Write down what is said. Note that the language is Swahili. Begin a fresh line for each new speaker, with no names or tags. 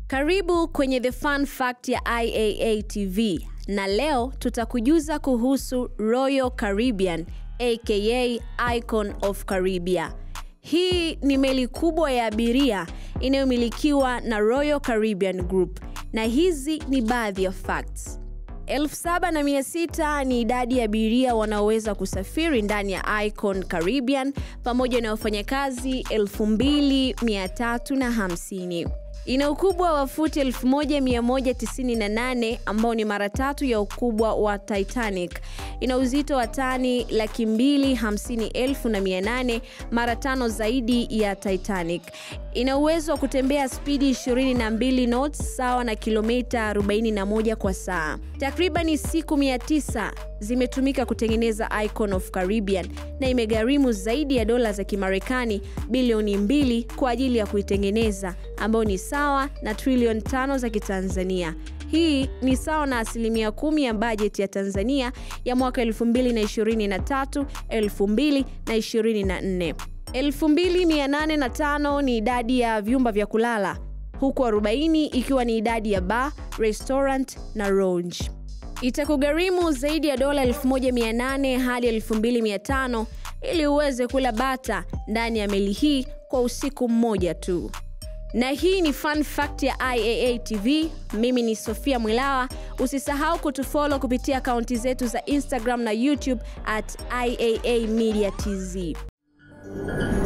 Karibu kwenye The Fun Fact ya IAA TV na leo tutakujuza kuhusu Royal Caribbean aka Icon of Caribbean. Hii ni meli kubwa ya abiria inayomilikiwa na Royal Caribbean Group na hizi ni baadhi ya facts. 7600 ni idadi ya abiria wanaoweza kusafiri ndani ya Icon Caribbean pamoja na wafanyakazi 2350. Ina ukubwa wa futi 1198 ambao ni mara tatu ya ukubwa wa Titanic. Ina uzito wa tani laki mbili hamsini elfu na mia nane mara tano zaidi ya Titanic. Ina uwezo wa kutembea spidi 22 knots sawa na kilomita 41 kwa saa. Takribani siku 900 zimetumika kutengeneza Icon of Caribbean na imegharimu zaidi ya dola za Kimarekani bilioni mbili kwa ajili ya kuitengeneza ambayo ni sawa na trilioni tano za Kitanzania. Hii ni sawa na asilimia kumi ya bajeti ya Tanzania ya mwaka 2023 2024. 2805 ni idadi ya vyumba vya kulala huku 40 ikiwa ni idadi ya bar, restaurant na lounge. Itakugharimu zaidi ya dola 1800 hadi 2500 ili uweze kula bata ndani ya meli hii kwa usiku mmoja tu. Na hii ni fun fact ya IAA TV. Mimi ni Sofia Mwilawa. Usisahau kutufollow kupitia akaunti zetu za Instagram na YouTube at IAA Media TZ.